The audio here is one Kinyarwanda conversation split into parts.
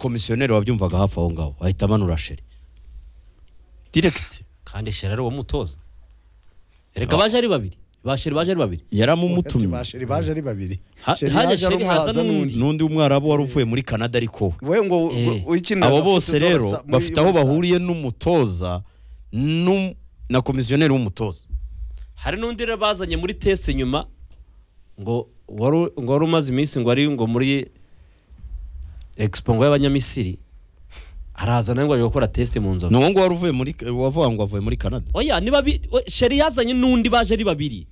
umukomisiyoneri wabyumvaga hafi aho ngaho ahita amanura sheri diregiti kandi sheri ari uwo mutoza reka baje ari babiri ba sheri baje ari babiri yaramumutumye basheri baje ari babiri Ha- Sheri haje ari Sheri umwe, haza haza n'undi. n'undi w'umwarabu wari uvuye muri canada ariko we we ngo Eh. ukinira abo agafite bose idola rero sa- muri bafite aho USA. bahuriye n'umutoza n'um- na komisiyoneri w'umutoza hari n'undi rero bazanye muri tesite nyuma ngo wari u- ngo wari umaze iminsi ngo ari ngo muri expo ngo y'abanyamisiri araza nawe ngo aje gukora tesite mu nzovu ni uwo nguwo wari uvuye muri wavuga ngo avuye muri canada oya ni babi we- sheri yazanye n'undi baje ari babiri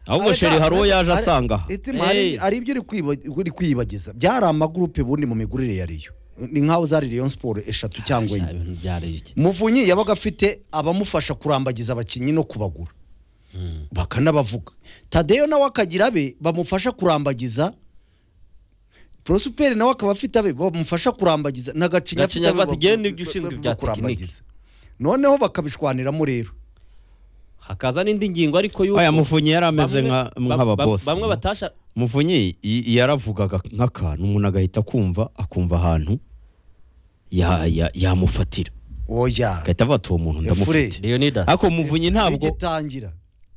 ahubwo Areka- sheri hari uwo yaje are- asanga aha itima, hari- Eh. hari ibyo uri kwiba- uri kwiyibagiza byari amagurupe ubundi mu migurire ya riyo ni nk'aho zari riyo siporo eshatu cyangwa enye ibintu byari iki muvunyi yabaga afite abamufasha kurambagiza abakinnyi no kubagura bakanabavuga tadeyo nawe akagira abe bamufasha kurambagiza porosiperi nawe akaba afite abe bamufasha kurambagiza n'agacinya Gacinya afite abe bati, genda bagu- ibyo ushinzwe ba- ba- bya ba- kurambagiza. tekiniki. noneho bakabishwaniramo rero hakaza n'indi ngingo ariko y'uko aya mufunyi yari ameze bamwe- nka- ba- nk'aba ba- boss. bamwe batasha mufunyi i- yaravugaga nk'akantu umuntu agahita kumva akumva ahantu ya- ya- yamufatira oya agahita avuga ati uwo muntu ndamufite Efure. leonidas ariko muvunyi ntabwo bigitangira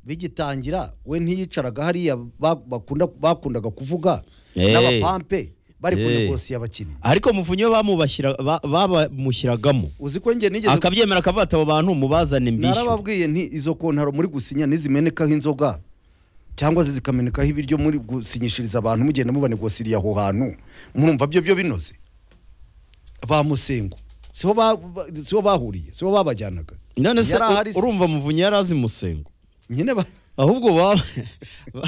bigitangira we ntiyicaraga hariya ba- bakunda bakundaga kuvuga Eh. n'abapampe bari ku Eh. negosi y'abakinnyi ariko muvunyi we bamubashyira ba- babamushyiragamo uzi ko njye nigeze akabyemera akavuga ati abo bantu mubazane mbishyure narababwiye nti izo kontaro muri gusinya nizimenekaho inzoga cyangwa se zikamenekaho ibiryo muri gusinyishiriza abantu mugenda mubanegosiriye aho hantu murumva byo byo binoze ba musengo siho ba- ba- siho bahuriye siho babajyanaga none se Yari ahari se. urumva muvunyi yari azi musengo nyine ba- ahubwo ba- ba-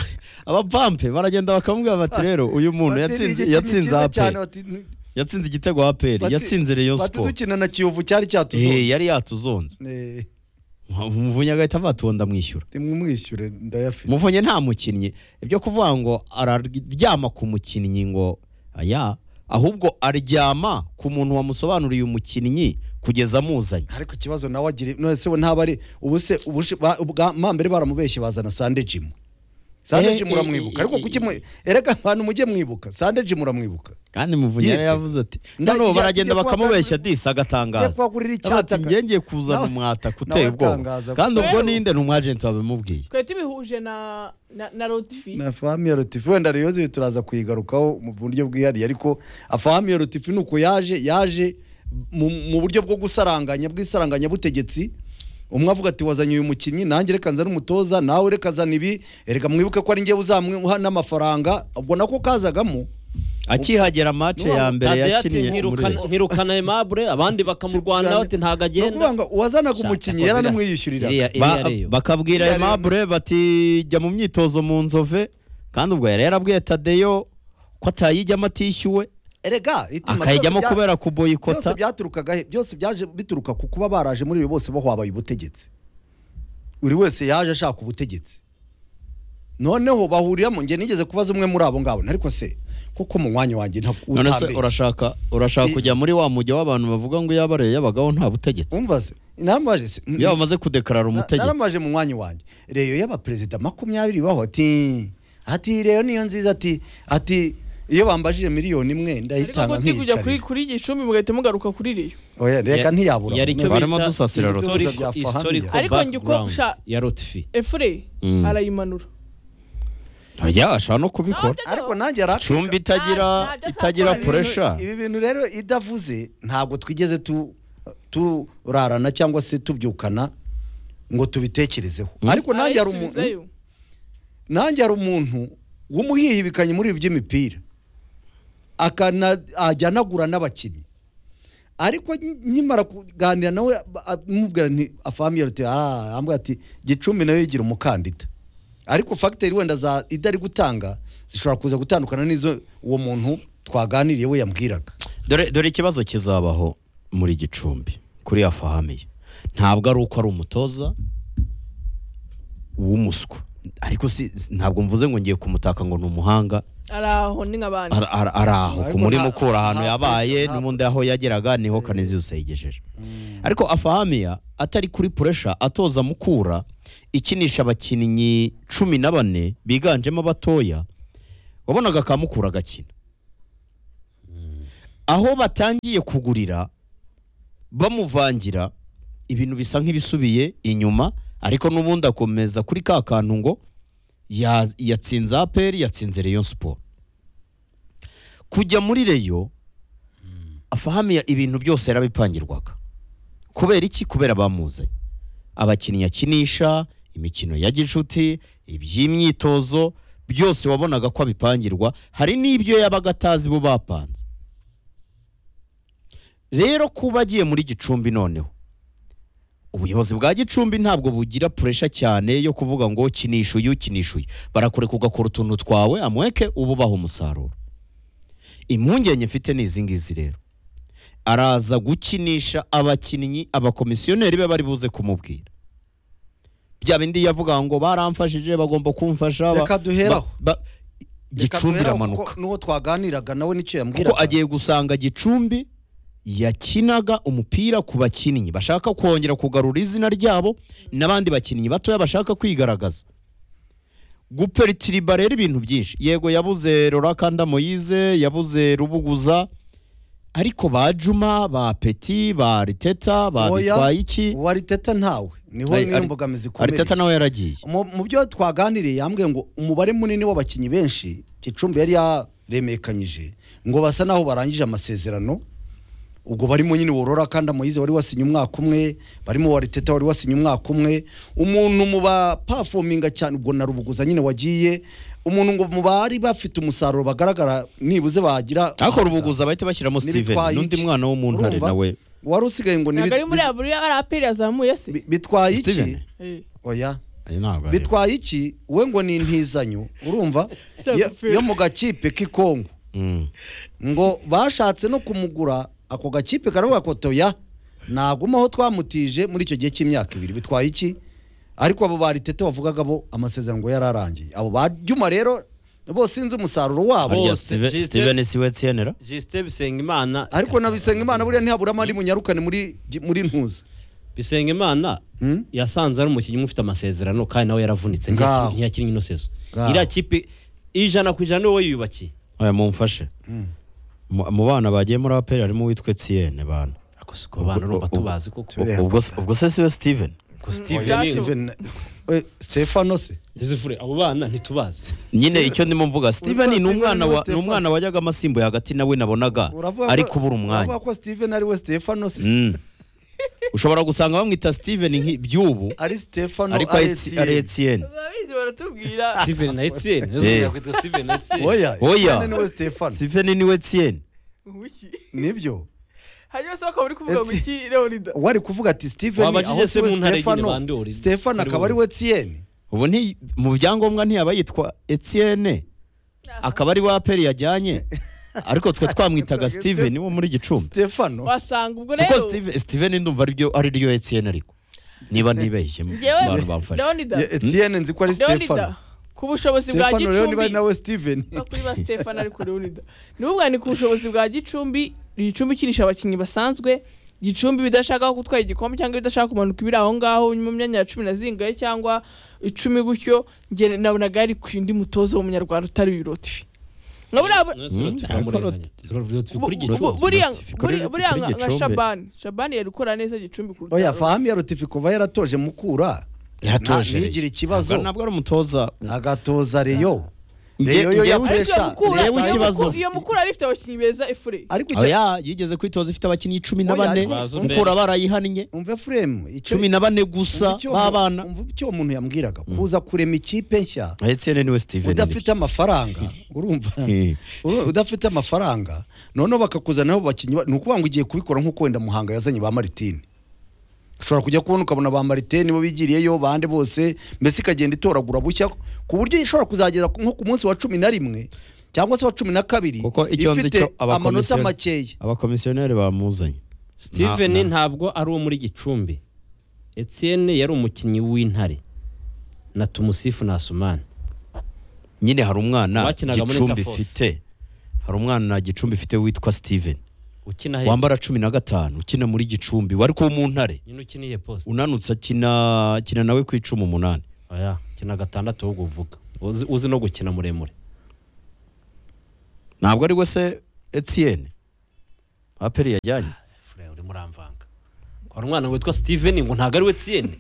abapampe baragenda bakamubwira bati rero uyu muntu bati, yatsinze- "Iki kintu yatsinze cyiza cyane," aperi bati, "Ni- yatsinze igitego aperi bati- yatsinze reyo bati, siporo dukina na kiyovu cyari Eh, cyatuzonze yari yatuzonze Eh, umuvunyi agahita avuga ati uwo ndamwishyura nimumwishyure ndayafite umuvunyi nta mukinnyi ibyo kuvuga ngo araryama ku mukinnyi ngo aya ahubwo aryama ku muntu wamusobanuriye umukinnyi kugeza amuzanye ariko ikibazo nawe agira none se we ntaba ari ubu se ubushe- ba- ubwa- ma mbere baramubeshye bazana sande jimu Eh, sande jimu eh, uramwibuka eh, ariko eh, kuki mwe- erega abantu mujye mwibuka sande jimu uramwibuka kandi muvunyi yari Yite. yavuze ati Nda- noneho ya- baragenda ya- bakamubeshya ya- disi Ngiye agatangaza kuhagurira ati icyatsi aka- ngiye kuzana nawe- umwata nawe uteye ubwoba atangaza. kandi ubwo Rero- ninde ni umwajenti wabimubwiye twari tubihuje na na na rotifi na famiye rotifi wenda rero yuzuye turaza kuyigarukaho mu buryo bwihariye ariko afamiye rotifi ni uko yaje yaje mu, mu buryo bwo gusaranganya bw'isaranganya butegetsi umwe avuga ati wazanye uyu mukinnyi nanjye reka nzane umutoza nawe reka zana ibi reka mwibuke ko ari njye uzamuha n'amafaranga ubwo nako kazagamo akihagera mace ya mbere Tadeyo ati, yakiniye muri "Ntirukana- Rayon." ntirukana aimable abandi bakamurwanya bati ntabwo ni agenda ukuvuga ngo uwazanaga umukinnyi Shaka, yaranamwishyurira iriya Ba- iriya reyo bakabwira Iriya Rayon- aimable bati jya mu myitozo mu nzove kandi ubwo yari yarabwiye tadeyo ko atayijyamo atishyuwe erega itima akayijyamo byose bya- kubera kuboyikota byose byaturukaga he byose byaje bituruka ku kuba baraje muri ibi bose bahwabaye ubutegetsi buri wese yaje ashaka ubutegetsi noneho bahuriramo njye nigeze kubaza umwe muri abo ngabo ariko se kuko mu mwanya wanjye ntabwo none se utambeshya. urashaka urashaka I- kujya muri wa mujya w'abantu bavuga ngo iyo abareye yabagaho nta butegetsi umva se narambaje se iyo bamaze kudekarara Na- umutegetsi narambaje mu mwanya wanjye reyo y'abaperezida makumyabiri baho ati ati reyo niyo nziza ati ati iyo bambajije miliyoni imwe ariko ndayitanga guti kujya kuri nkiyicarira kuri gicumbi mugahita mugaruka kuri riyo oya reka Ya- ntiyabura yari icyo Barimo bita dusasira historical- Rotifi. Bya Fahamiya. historical Ariko njye uko background sha- ya rotifi efure Mm. arayimanura oya ashobora no kubikora ariko nanjye yari akeka- icumbi itagira Nta- nta- itagira nta- puresha ibi bintu rero idavuze ntabwo twigeze tu- turarana cyangwa se tubyukana ngo tubitekerezeho ariko nanjye hari umuntu arayisubizayo nanjye hari umuntu w'umuhihibikanye muri ibi by'imipira akana- ajya anagura n'abakinnyi ariko nkimara kuganira nawe ba- a- mubwira nti afamiye ati "Ah," ambwira ati gicumbi nawe yigira umukandida ariko fagiteri wenda za idari gutanga zishobora kuza gutandukana n'izo uwo muntu twaganiriye we yambwiraga dore dore ikibazo kizabaho muri gicumbi kuri ya fahamiye ntabwo ari uko ari umutoza w'umuswa ariko si ntabwo mvuze ngo ngiye kumutaka ngo ni umuhanga araho ni nk'abandi Ara- ara- ari aho Ariko kumurima nta- ukura ahantu nta- yabaye nta- n'ubundi aho yageraga niho kanezi yose yigejeje ariko afahamiya atari kuri puresha atoza mukura ikinisha abakinnyi cumi na bane biganjemo abatoya wabonaga ka mukura agakina aho batangiye kugurira bamuvangira ibintu bisa nk'ibisubiye inyuma ariko n'ubundi akomeza kuri ka kantu ngo ya- yatsinze aperi yatsinze reyo siporo kujya muri reyo afahamiya ibintu byose yarabipangirwaga kubera iki kubera bamuzanye abakinnyi akinisha imikino ya gicuti iby'imyitozo byose wabonaga ko abipangirwa hari n'ibyo yabaga atazi bo bapanze rero kuba agiye muri gicumbi noneho ubuyobozi bwa gicumbi ntabwo bugira puresha cyane yo kuvuga ngo kinisha uyu kinisha uyu barakureka ugakora utuntu twawe amweke uba ubaha umusaruro impungenge mfite ni izi ngizi rero araza gukinisha abakinnyi abakomisiyoneri be bari buze kumubwira bya bindi yavuga ngo baramfashije bagomba kumfasha ba- Reka duheraho. ba- ba- gicumbi Reka duheraho iramanuka kuko N'uwo twaganiraga nawe n'icyo yambwiraga kuko agiye gusanga gicumbi yakinaga umupira ku bakinnyi bashaka kongera kugarura izina ryabo n'abandi bakinnyi batoya bashaka kwigaragaza guperitiriba rero ibintu byinshi yego yabuze rorakanda moyize yabuze rubuguza ariko ba juma ba peti ba riteta ba Oya, bitwayiki uwa Ariteta ntawe niho Ari- Ari- n'imbogamizi ikomeye ariteta nawe yaragiye mu mu byo twaganiriye yambwiye ngo umubare munini w'abakinnyi benshi gicumbi yari yaremekanyije ngo basa naho barangije amasezerano ubwo barimo nyine worora kandi amuyize wari wasinye umwaka umwe barimo wariteta wari wasinye umwaka umwe umuntu mu bapafominga cyane ubwo na rubuguza nyine wagiye umuntu ngo mu bari bafite umusaruro bagaragara nibuze bagira ariko rubuguza bahita bashyiramo steven N'ibitwayiki. n'undi mwana w'umuntare Urumva? nawe wari usigaye ngo ni ntabwo ari muri aburi ari aperi yazamuye se bi- bitwaye Steven? iki Eh. oya ntabwo ari- bitwaye iki we ngo ni intizanyo urumva Sa yo- gufera. yo mu gakipe k'ikongo Mm. ngo bashatse no kumugura ako gakipe karavuga ko toya naguma aho twamutije muri icyo gihe cy'imyaka ibiri bitwaye iki ariko abo ba Ritete bavugaga bo amasezerano ngo yararangiye abo ba Juma rero bo sinzi umusaruro wabo harya bose, Steven- Justin- steven siwe tsenera jisite bisengimana ariko na Bisengimana buriya ntihaburamo ari munyarukane muri muri ntuza bisengimana Hmm? yasanze ari umukinnyi umwe ufite amasezerano kandi nawe yaravunitse Ngaho. ntiyakini- ntiyakinnye ino sezo Ngaho. iriya kipe ijana ku ijana niwe wiyubakiye oya mumfashe Mm. mu mu bana bagiye muri aperi harimo uwitwe tsiyene bana ako si ku bana urumva tubazi kuko Turiya ubwo se- ubwo se siwe steven ko steven Justin- Steven- we, Stefano se joseph abo bana ntitubazi nyine icyo ndimo mvuga steven ni Steven umwana wa ni ni umwana wajyaga amasimbuye hagati nawe nabonaga Uravuga ko- ari kubura uravuga umwanya ko Steven ari we Stefano se Mm. ushobora gusanga bamwita steven nki- by'ubu ari Stefano ariko ari Etsi- ari etiyene ababizi baratubwira steven na etienne Eh. nizo kwitwa steven na etienne Oya, Oya. Stefano niwe Stefano. steven niwe etiyene Wiki. Nibyo. hanyuma se bakaba bari kuvuga ngo Etse. iki leonida Wari kuvuga ati Steven Wabajije aho se siwe mu ntara nyine Stefano. bande uri- Stefano ari akaba ari wowe. we Etienne. ubu nti- mu byangombwa ntiyaba yitwa etiyene akaba ari wa aperi yajyanye ariko twe twamwitaga steven wo muri gicumbi Stefano. wasanga ubwo kuko rero Steven- steven ndumva ariryo ariryo etiyene ariko niba ntibeshye Njyewe- bantu bamfashe leonida Ye- Etienne nzi ko ari leonida Stefano. ku bushobozi bwa Stefano rero niba ari gicumbi nawe Steven. No, kuri ba stefan ariko leonida ni ukuvuga ni ku bushobozi bwa gicumbi gicumbi ikinisha abakinnyi basanzwe gicumbi bidashaka gutwara igikombe cyangwa ibidashaka kumanuka ibiri aho ngaho mu myanya ya cumi na zingahe cyangwa icumi gutyo njye nabonaga ari ku indi mutoza w'umunyarwanda utari uyu rotifi nka buriya bu- Rotifi, bu- bu- buriya kuri buriya- Rotifi, buriya kuri nka nka Gicumbi. shabani shabani yari gukora neza gicumbi kuruta Oya Rotifi. fahami ya Rotifi kuva yaratoje mukura. Yaratoje Nta- Rayon. ntigire ikibazo. Ntabwo- ntabwo ari umutoza Agatoza Rayon. Nge- Rayon yo ngewe- ariko iyo yakoresha. mukura Reba iyo mukura- ikibazo. iyo mukura yari ifite abakinnyi beza efure Ariko icyo- oya yigeze kwitoza ifite abakinnyi cumi na Oya, bane ariko- Bazo mukura mbere. barayihannye umva Efuremu, icyo- cumi na bane umva gusa icyo- b'abana umva icyo uwo muntu yambwiraga kuza kurema ikipe nshya etiyene niwe steven udafite amafaranga urumva Eh. Uru- udafite amafaranga noneho bakakuzanaho bakinnyi ba- ni ukuvuga ngo ugiye kubikora nk'uko wenda muhanga yazanye ba maritini ushobora kujya kubona ukabona ba maritini bo bigiriyeyo bande bose mbese ikagenda itoragura bushya ku buryo ishobora kuzagera ku- nko ku munsi wa cumi na rimwe cyangwa se wa cumi na kabiri kuko icyo nzi ifite cyo amanota abakomisiyoneri- makeya abakomisiyoneri bamuzanye steven Na- na- ntabwo ari uwo muri gicumbi etienne yari umukinnyi w'intare na tumusifu na asumani nyine hari umwana Bakinaga muri gicumbi Interforce. ifite hari umwana gicumbi ifite witwa steven ukina hese wambara cumi na gatanu ukina muri gicumbi wari kuba mu ntare nyine ukiniye posite unanutse akina akina nawe ku icumu umunani oya kina gatandatu ahubwo uvuga uzi, uzi no gukina muremure ntabwo ari we se etiyene aperi yajyanye furere urimo uramvanga ngo hari umwana witwa steven ngo ntabwo ari we tsiyene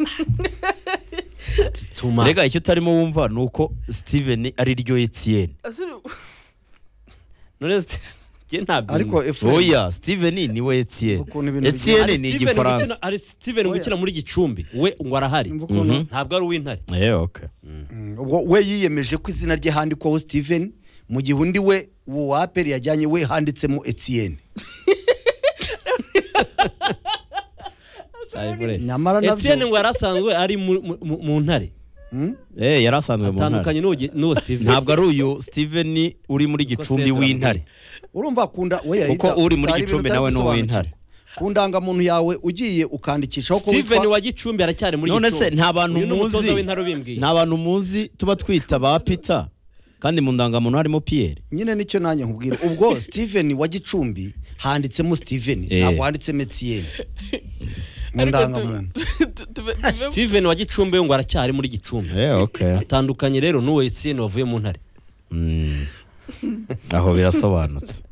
tuma rega icyo utarimo wumva ni uko steven ari ryo etiyeni none Steven- njye ntabwo ariko efuremu oya steven ni we etiyeni Ukuntu ibintu etiyeni Hari ni Steven igifaransa gukina- hari steven Oya. gukina muri gicumbi we ngo arahari Umva ukuntu- Mhm. ntabwo ari uw'intare Eh, okay. ubwo we yiyemeje ko izina rye handikwaho steven mu gihe undi we uwo wa aperi yajyanye we handitsemo etiyeni nyamara nabyo- etiyene ngo yarasanzwe ari mu- mu- mu mu ntare Hmm? Eh, yari asanzwe mu ntara atandukanye n'uwo gi- n'uwo steven ntabwo ari uyu steven uri muri gicumbi Sendra w'intare urumva kunda we kuko yahita- uri muri utari gicumbi ibintu nawe utari ni gusobanukirwa. uw'intare ku ndangamuntu yawe ugiye ukandikishaho ko steven witwa wa gicumbi aracyari muri none se nta bantu Uyu ni umutoza muzi w'intare ubimbwiye. nta bantu muzi tuba twita ba peter kandi mu ndangamuntu harimo piyeri nyine nicyo nanjye nkubwira ubwo steven wa gicumbi handitsemo steven Eh. ntabwo handitsemo etiyeni mu ndangamuntu steven wa gicumbi we ngo aracyari muri gicumbi atandukanye rero n'uwo etiyene wavuye mu ntare aho birasobanutse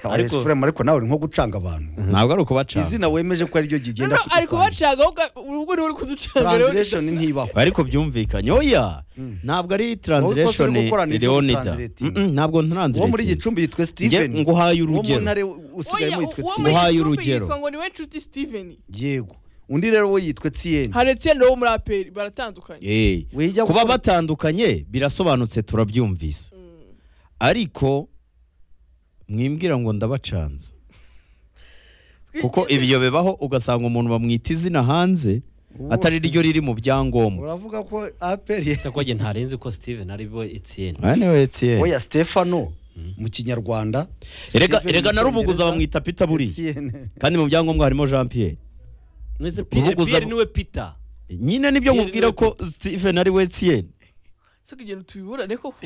Ariko- ariko ariko nawe uri nko gucanga abantu ntabwo ari ukubacana izina wemeje ko ari ryo rigenda ari kudutanga. kubacanga ubwo niwe uri kuducanga translation ntibaho ariko byumvikanye oya ntabwo ari translation Wowe ko uri gukorana ibyo leonida translating. Mm-mm, ntabwo uwo muri translate gicumbi yitwa steven nguhaye urugero. uwo mu ntare usigaye yitwa muri- Etienne. Nguhaye urugero. yitwa ngo niwe nshuti steven yego undi rero we yitwa etiyeni hari etiyeni wo muri aperi baratandukanye Eh, Wijya kuba gukora- batandukanye birasobanutse turabyumvise ariko mwimbwira ngo ndabacanze kuko ibyo bibaho ugasanga umuntu bamwita izina hanze atari ryo riri mu byangombwa uravuga ko aperi se ko njye ntarenze ko steven ari we etiyene aya niwe Etienne. oya stefano mu kinyarwanda Erega- Steven erega mu narubuguza Cyongereza, bamwita peter buriya Etienne. kandi mu byangombwa harimo jean pierre none Urubuguza- piyeri niwe peter nyine nibyo Pierre nkubwira niwe ko steven ari we Etienne. se kugenda tubiburane koko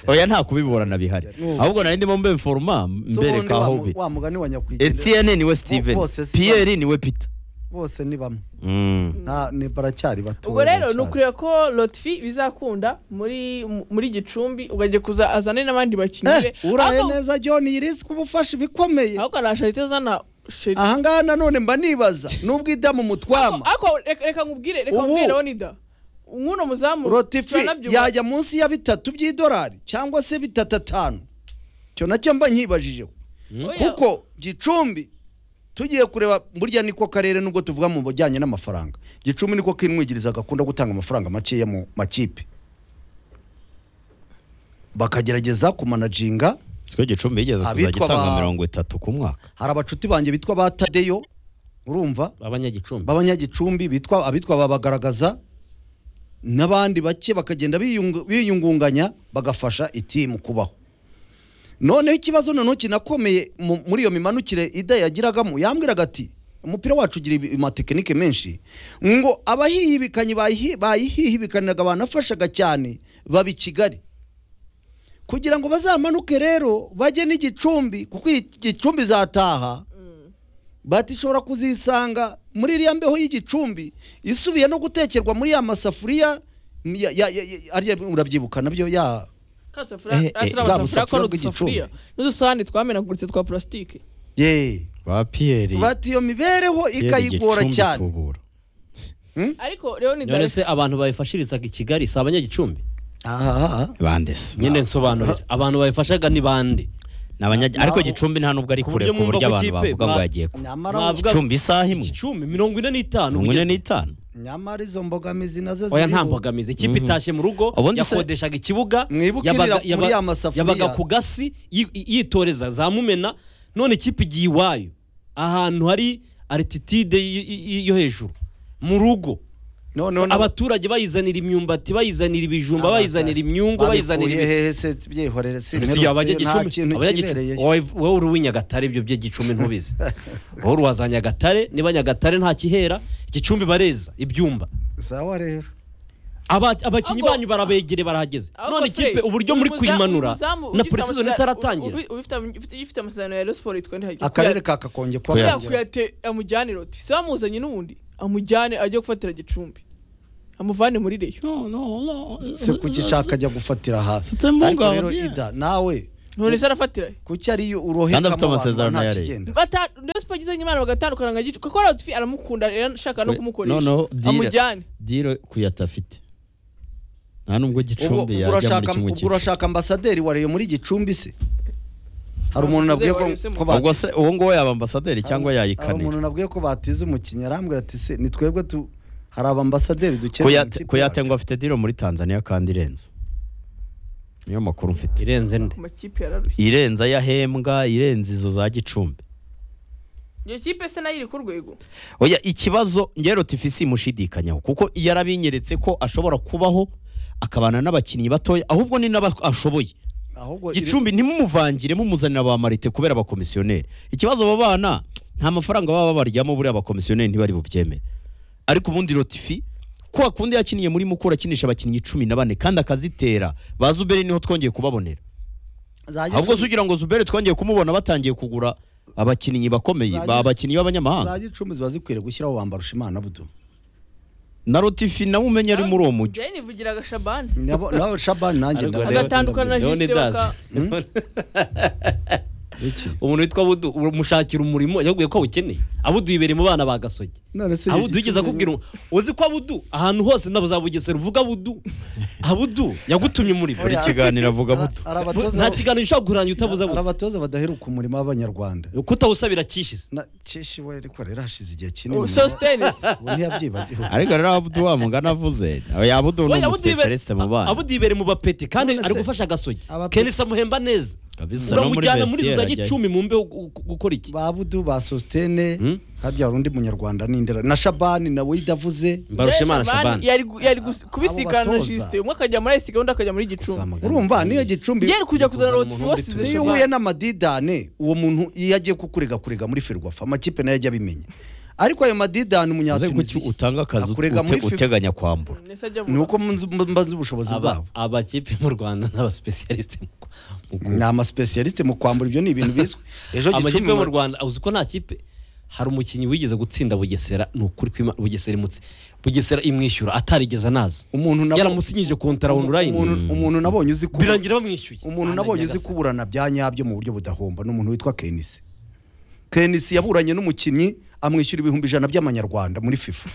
oya nta kubiburana bihari Nubu. ahubwo nari ndimo mbe foroma So ubundi mbereka wa aho mu- bi wa mugani wa nyakwigendera Etienne niwe steven bose si pierre niwe peter bose ni bamwe Mm. nta ni baracyari bato ubwo rero baracyari. ni ukuriye ko lotfi bizakunda muri muri gicumbi ugajya kuza azane n'abandi bakinnyi be Eh, uraye Ahubwo- neza john iris ku bufasha ibikomeye ahubwo arasha ahita azana sheri ahangaha nanone mba nibaza n'ubwo idamu mutwama ariko reka reka nkubwire reka Ubu- nkubwire Leonida nk'uno muzamu rotifi turanabyumva. yajya munsi ya bitatu by'idolari cyangwa se bitatu atanu icyo nacyo mba nkibajijeho Oya, kuko gicumbi tugiye kureba burya niko karere nubwo tuvuga mu bijyanye n'amafaranga gicumbi niko kimwigiriza gakunda gutanga amafaranga makeya mu makipe bakagerageza kumanajinga siko gicumbi yigeze Abitwa kuzajya itanga ba- mirongo itatu ku mwaka hari abacuti banjye bitwa ba tadeyo urumva abanyagicumbi b'abanyagicumbi bitwa abitwa babagaragaza n'abandi bake bakagenda biyungu- biyungunganya bagafasha itimu kubaho noneho ikibazo noneho kinakomeye mu- muri iyo mimanukire ida yagiragamo yambwiraga ati umupira wacu ugira ibi- amatekinike menshi ngo abahihibikanye bayihi- bayihihibikaniraga banafashaga cyane baba i kigali kugira ngo bazamanuke rero bajye n'igicumbi kuko iyi gicumbi izataha bati ishobora kuzisanga muri iriya mbeho y'igicumbi isubiye no gutekerwa muri ya masafuriya ya- ya- ya- ya- ariya urabyibuka nabyo ya ka safuriya- Eh, eh, ashyira bwa amasafuriya busafuriya akora bw'igicumbi. udusafuriya n'udusahani twamenaguritse twa purasitike ye ba pierre bati iyo mibereho ikayigora cyane ariko Leonida none se abantu bayifashirizaga i kigali si abanyagicumbi aha bandese nyine nsobanurira abantu bayifashaga ni bande N'abanyagi- ariko gicumbi nta nubwo ari ku kure buryo ku buryo mwumva ko abantu ikipe bavuga ngo ba- yagiye ku nyamara Mwavuga- gicumbi isaha imwe gicumbi mirongo ine n'itanu mirongo ine ugeze. n'itanu nyamara izo mbogamizi nazo oya ziriho. nta mbogamizi ikipe itashye mu rugo Ubundi se- yakodeshaga ikibuga Mwibuke yabaga- irira muri yaba- ya masafuriya. yabaga ku gasi yi- yitoreza za mumena none ikipe igiye iwayo ahantu hari arititide y- y- yo hejuru mu rugo noneho nabo- abaturage bayizanira imyumbati bayizanira ibijumba Abana- bayizanira imyungu bayizanira babikuye ibi- hehe se byihorere Mbese iyo abanyagicumbi- kintu abanyagicumbi- kibereyeyo wowe wowe uri uw'inyagatare ibyo by'igicumbi ntubizi wowe uri uwaza nyagatare niba nyagatare nta kihera igicumbi bareza ibyumba sawa rero Aba- abakinnyi Ahubwo- banyu barabegere barahageze Ahubwo none Fred, ikipe uburyo uyu muri muza- kuyimanura uyu muzamu na ugifite puresizoni amasezerano- itaratangira ubi- ufite amu- ufite- ugifite amasezerano ya Rosiporo yitwa ntihagire akarere ka kakonge kwa Kuya- Karongi. kuyate amujyane roti se bamuzanye n'ubundi amujyane ajye gufatira gicumbi amuvane muri reyo no no no se ku gica akajya gufatira hasi Sitembo ariko ngaho rero agiye. ida nawe none se arafatira he? kuki ariyo uroheka Kandi afite amasezerano ya Rayon. bata ndetse bagizanye imana bagatandukana nka gicu kuko radiyo aramukunda rero ashaka no We- kumukoresha noneho dira. amujyane diro kuyatafite nta nubwo ubwo gicumbi ubwo yajya muri urashaka kimwe ubwo cy'ijana urashaka ambasaderi wa Rayon muri gicumbi se hari umuntu nabwiye ko Ambasaderi wa Rayon ko se mu- ba- ubwo se uwo nguwo yaba ambasaderi hari- cyangwa hari umuntu yayikanira nabwiye ko batize umukinnyi arambwira ati se ni twebwe tu hari abambasaderi dukeneye mu Kuyate- ikipe kuyate yacu." ngo afite diro muri tanzania kandi irenze niyo makuru mfite irenze nde ku makipe yararushye irenze ayahembwa irenze izo za gicumbi iyo kipe se nayo iri ku rwego oya ikibazo ngero tifisi mushidikanyaho kuko iyo arabinyeretse ko ashobora kubaho akabana n'abakinnyi batoya ahubwo ni n'aba ashoboye ahubwo iri- gicumbi ntimumuvangire mumuzanira ba marite kubera abakomisiyoneri ikibazo abo bana nta mafaranga baba babaryamo buriya abakomisiyoneri ntibari bubyemere ariko ubundi rotifi ko akundi yakiniye muri mukura akinisha abakinnyi cumi na bane kandi akazitera ba zuberi niho twongeye kubabonera za Gicumbi- ahubwo se ugira ngo zuberi twongeye kumubona batangiye kugura abakinnyi bakomeye ba abakinnyi za b'abanyamahanga gicumbi ziba zikwiriye gushyiraho bambarusha imana budu na rotifi nawe umenya ari muri uwo mujyi jane ivugira agashabane Nabo- nawe shabani nanjye Ariko ndabona- rero- agatandukana na Leone Justin Daz. baka- Iki? umuntu witwa budu umushakira umurimo yaguye ko awukeneye abudu yibereye mu bana ba gasogi None se abudu yigeze Gicumbi- akubwira umu- uzi ko abudu ahantu hose nabo za bugesera uvuga abudu abudu yagutumye umurimo buri kiganiro avuga buto Hari abatoza- nta kiganiro ushobora kurangira utavuze hari abudu abatoza badaheruka umurimo w'abanyarwanda kutawusabira kishize Na- keshi we ariko rero hashize igihe kinini Oh, sositenis ubu ntiyabyibagiwe ariko rero abudu wa mugani avuze oya abudu ni Oya, Abudu yibe- umusipesaliste mu bana abudu yibere mu bapeti kandi None ari se- gufasha gasogi Abapeti- kenisa amuhemba neza kabisa no muri uramujyana muri izo za vestiaire ajyayo. gicumi mu mbeho gu- gu- gukora iki ba budu ba sositene Hmm? harya hari undi munyarwanda n'indera na shabani nawe idavuze mbarushimana shabani yari gu- yari gus- kubisikana na batoza. jisite umwe akajya muri ayisiga undi akajya muri gicumbi urumva niyo gicumbi yari kujya kuzana Kuzana rotifi umuntu wose muri izi iyo uhuye n'amadidane uwo muntu iyo agiye kukurega kurega muri ferwafa amakipe nayo ajya abimenya arwo ayo madidane Uze kuki umunyatuniziya utanga akazi akurega muri ute- FIFA. uteganya kwambura Nese ajya mu- ni uko mbanze- mbanze ubushobozi Aba- bwabo abakipe mu rwanda n'abasipesiyalisite mu ku- mu ku- ni amasipesiyalisite mu kwambura ibyo ni ibintu bizwi ejo amakipe gicumbi yo mu rwanda uzi ko nta kipe hari umukinnyi wigeze gutsinda bugesera ni ukuri ko Ima- bugesera imutse bugesera imwishyura atarigeze anaza umuntu nabo- yaramusinyije kontara onulayini umuntu- umuntu nabonye uzi ko birangira bamwishyuye umuntu Ana nabonye uzi nyagasani. kuburana bya nyabyo mu buryo budahomba ni umuntu witwa kenisi kenisi yaburanye n'umukinnyi amwishyura ibihumbi ijana by'amanyarwanda muri fifa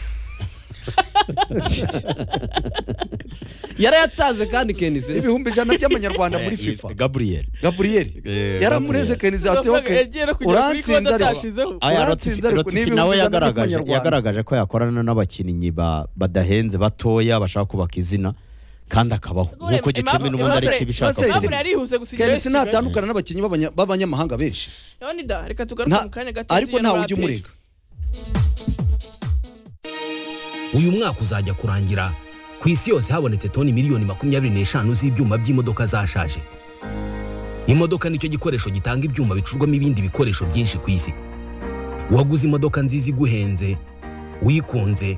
yarayatanze kandi kenise ibihumbi ijana by'amanyarwanda muri fifa gabriel gaburiyeri Eh, yaramureze Gabriel. kenisi ati amafaranga "Okay, yagiye no kugera kuri urantsinda konti ariko." atashizeho aya Uratsinze rotifi ariko rotifi n'ibihugu nawe ijana yagaragaje by'amanyarwanda. yagaragaje ko yakorana n'abakinnyi ba- badahenze batoya bashaka kubaka izina kandi akabaho nk'uko gicumbi n'ubundi ari ibishaka Emmanuel- kuvuga Emmanuel yarihuse gusigira kenisi Kigali. natandukana n'abakinnyi b'abanya- b'abanyamahanga benshi Leone da, reka Nta- tugaruke mu kanya gato ariko tugiye no ntawe muri ujya APR. umurega uyu mwaka uzajya kurangira ku isi yose habonetse toni miliyoni makumyabiri n'eshanu z'ibyuma by'imodoka zashaje imodoka nicyo gikoresho gitanga ibyuma bicurwamo ibindi bikoresho byinshi ku isi waguze imodoka nziza iguhenze uyikunze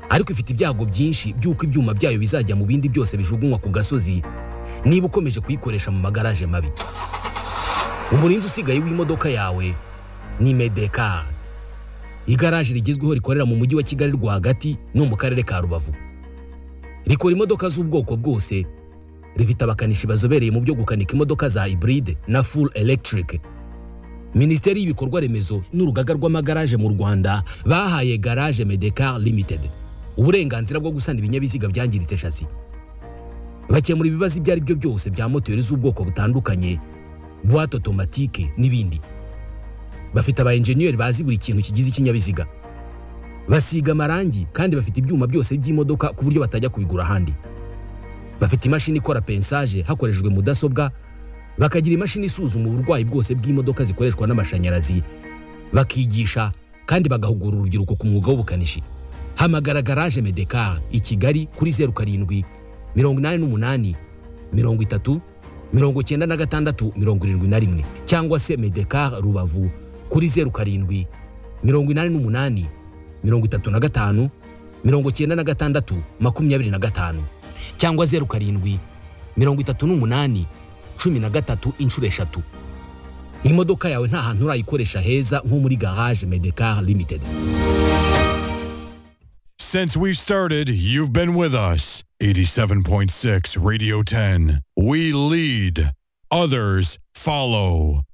ariko ifite ibyago byinshi by'uko ibyuma byayo bizajya mu bindi byose bijugunywa ku gasozi niba ukomeje kuyikoresha mu magaraje mabi umurinzi usigaye w'imodoka yawe ni medekari igaraje rigezweho rikorera mu mujyi wa kigali rwagati no mu karere ka rubavu rikora imodoka z'ubwoko bwose rifite abakanishi bazobereye mu byo gukanika imodoka za hybride na full electric minisiteri y'ibikorwa remezo n'urugaga rw'amagaraje mu rwanda bahaye garage medecar limited uburenganzira bwo gusana ibinyabiziga byangiritse shasi bakemura ibibazo ibyo ari byo byose bya moteri z'ubwoko butandukanye buwate otomatike n'ibindi bafite aba enjeniyeri bazi buri kintu kigize ikinyabiziga basiga amarangi kandi bafite ibyuma byose by'imodoka ku buryo batajya kubigura ahandi bafite imashini ikora pensaje hakoreshejwe mudasobwa bakagira imashini isuzuma uburwayi bwose bw'imodoka zikoreshwa n'amashanyarazi bakigisha kandi bagahugura urubyiruko ku mwuga w'ubukanishi hamagara garaje medekar i kigali kuri zeru karindwi mirongo inani n'umunani mirongo itatu mirongo cyenda na gatandatu mirongo irindwi na rimwe cyangwa se medekar rubavu kuri zeru karindwi mirongo inani n'umunani mirongo itatu na gatanu mirongo cyenda na gatandatu makumyabiri na gatanu cyangwa zeru karindwi mirongo itatu n'umunani cumi na gatatu inshuro eshatu imodoka yawe nta hantu urayikoresha heza nko muri garage medekar limited Since we've started, you've been with us. 87.6 Radio 10. We lead. Others follow.